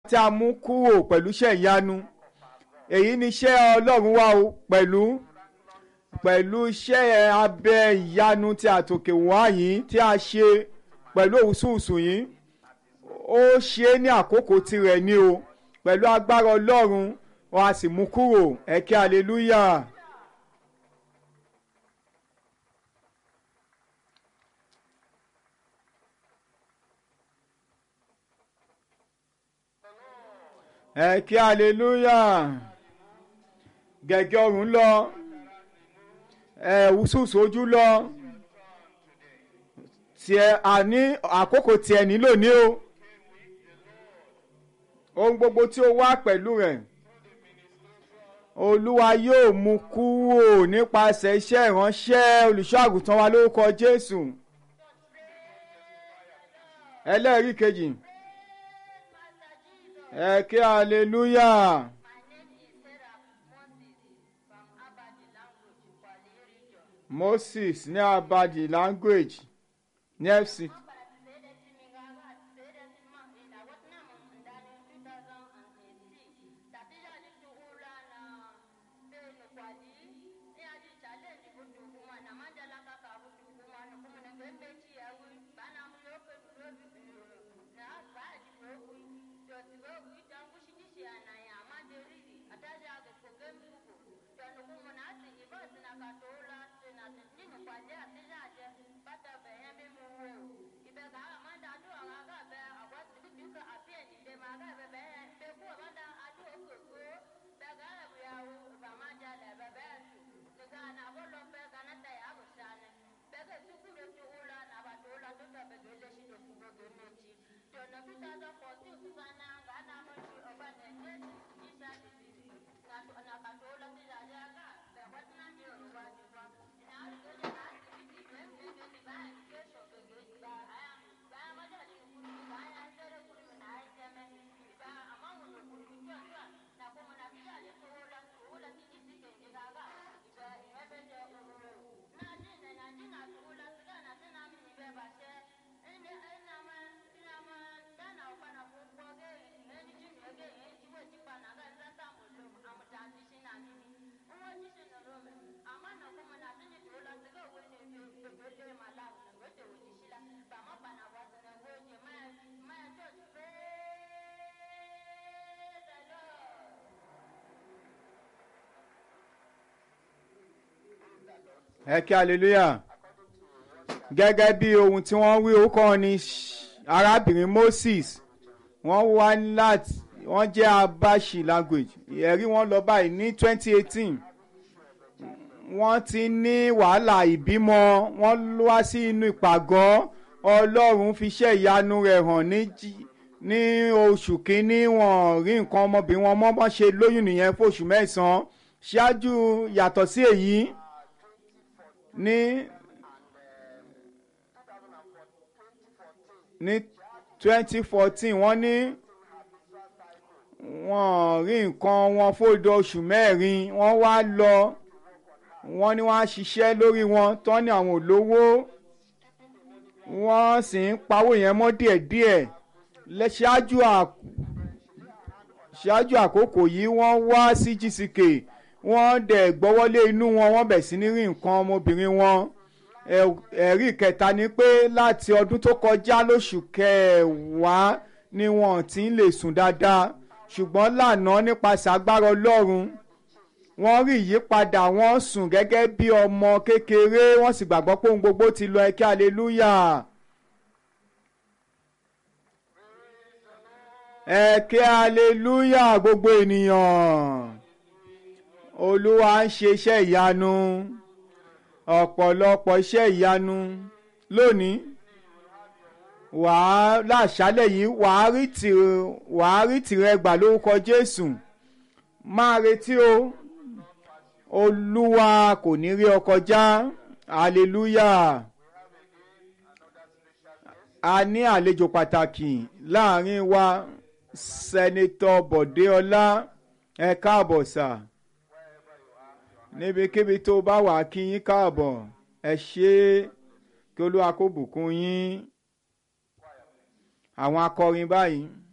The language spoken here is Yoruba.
tí a mú kúrò pẹ̀lú iṣẹ́ ìyanu èyí ni iṣẹ́ ọlọ́run wá o pẹ̀lú pẹ̀lú iṣẹ́ abẹ ìyanu tí àtòkè wá yìí tí a ṣe pẹ̀lú òwúsùwùsù yìí ó ṣe é ní àkókò tirẹ̀ ni o pẹ̀lú agbára ọlọ́run wọn a sì mú kúrò ẹ̀kẹ́ hallelujah. ẹ kí hallelujah gẹ̀gẹ́ ọ̀run lọ ẹ wùsùsù ojú lọ tiẹ̀ àní àkókò tiẹ̀ nílò ní o ohun gbogbo tí ó wá pẹ̀lú rẹ̀ olúwa yóò mú kúrò nípasẹ̀ iṣẹ́ ìránṣẹ́ olùṣọ́ àgùntàn wa lórúkọ jésù ẹlẹ́rìí kejì ẹ kí hallelujah. Moses ní Abadi language ní FC. ẹ kí hallelujah gẹ́gẹ́ bí ohun tí wọ́n wí orúkọ wọn ni arábìnrin Moses wọ́n wá láti wọ́n jẹ́ abashi language ẹ̀rí wọn lọ báyìí ní twenty eighteen wọ́n ti ní wàhálà ìbímọ wọ́n wá sí inú ìpàgọ́ Ọlọ́run fi iṣẹ́ ìyanu rẹ̀ hàn ní ní oṣù kínní wọ́n rí nǹkan ọmọbìnrin wọn mọ́ bọ́n ṣe lóyún nìyẹn fóṣù mẹ́sàn-án ṣáájú yàtọ̀ sí èyí ní ní twenty fourteen wọ́n ní wọ́n rí nǹkan wọn fódò oṣù mẹ́rin wọ́n wá lọ wọ́n ní wọ́n á ṣiṣẹ́ lórí wọn tán ní àwọn olówó wọ́n sì ń pawó yẹn mọ́ díẹ̀díẹ̀ ṣáájú ṣáájú àkókò yìí wọ́n wá sí GCK wọ́n dẹ̀ gbọ́wọ́lé inú wọn wọ́n bẹ̀ sí ní rí nǹkan ọmọbìnrin wọn ẹ̀rí kẹta ni pé láti ọdún tó kọjá lóṣù kẹwàá ni wọ́n ti ń lè sùn dáadáa ṣùgbọ́n lánàá nípasẹ̀ agbára Ọlọ́run wọ́n rí ìyípadà wọ́n sùn gẹ́gẹ́ bí ọmọ kékeré wọ́n sì gbàgbọ́ pé ohun gbogbo ti lọ ẹ̀kẹ́ hallelujah. ẹ̀kẹ́ hallelujah gbogbo ènìyàn olúwa ń ṣe iṣẹ́ ìyanu ọ̀pọ̀lọpọ̀ iṣẹ́ ìyanu lónìí wàá láṣálẹ̀ yìí wàá rí tìrẹ wàá rí tìrẹ gbà lórúkọ Jésù máa retí o olúwa kò ní rí ọ kọjá hallelujah a ní àlejò pàtàkì láàrin wa sẹ́nitọ́ Bọ̀dé Ọlá ẹ káàbọ̀ sà níbikíbi tó bá wà kí yín káàbọ̀ ẹ ṣé kí olúwa kó bùkún yín àwọn akọrin báyìí.